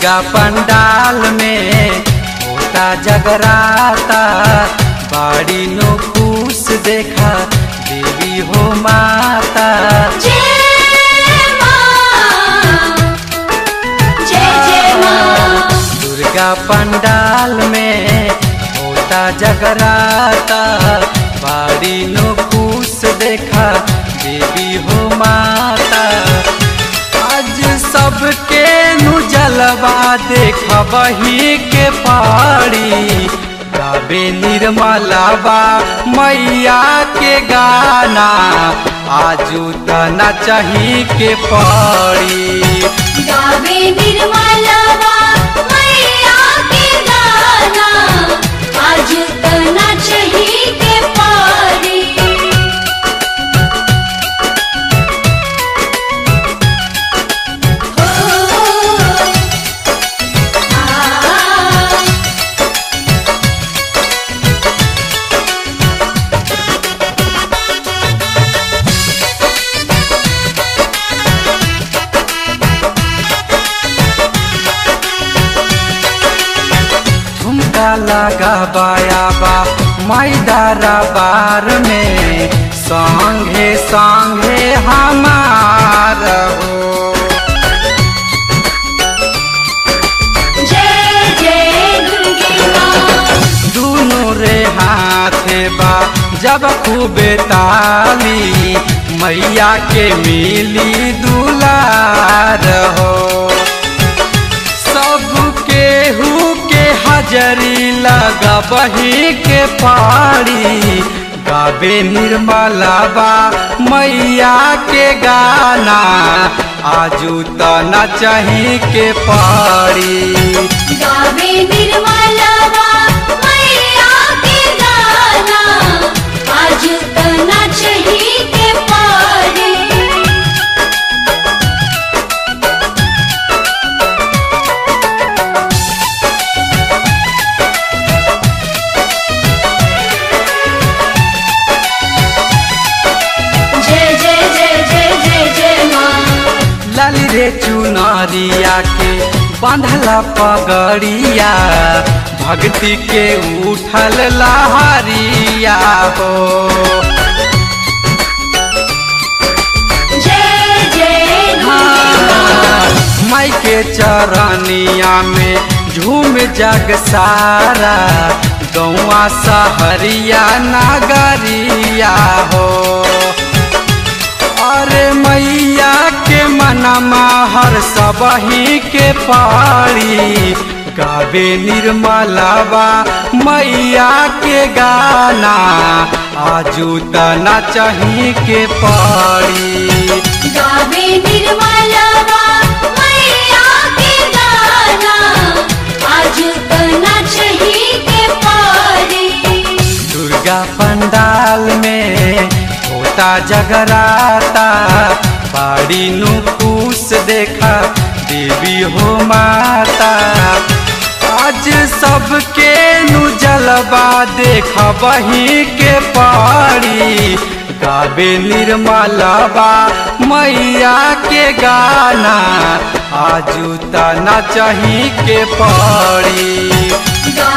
दुर्गा पंडाल में होता जगराता बाड़ी नो खुश देखा देवी हो माता जय मां जय जय मां दुर्गा पंडाल में होता जगराता बाड़ी नो खुश देखा देवी हो माता आज सबके नु जलवा देखा वही के पाड़ी गावे निर्मलावा मैया के गाना आजू तना चाही के पड़ी गावे निर्मलवा मैया के गाना आज तना चही के पारी हो आ झुमका लगा बायाबा मैदारा बार में संगे संगे हमार हो जय जय दुर्गे मां दोनों रे हाथे बा जब खूबे ताली मैया के मिली दुलार हो सब केहू के हजरी लगा बही के पाड़ी गावे निर्मलाबा मैया के गाना आजू तना चाही के पाड़ी गावे निर्मलवा मैया के गाना आज तना चही के पारी जय जय जय जय जय जय मां लाली रे चुनरिया के बांधला पगड़िया भक्ति के उठल लहरिया हो जय जय दुर्गे मां माई के चरनिया में झूम जग सारा गौआ सहरिया नगरिया हो अरे मैया के मनमा हर सबही के पारी गावे निर्मलावा मैया के गाना आजू तना चाही के पारी गावे निर्मलवा मैया के गाना आज तना चही के पारी दुर्गा पंडाल में होता जगराता बाड़ी नु खुश देखा देवी हो माता आज सबके नु जलवा देखा वही के पाड़ी गावे निर्मलवा मैया के गाना आजू तना चाही के पड़ी गावे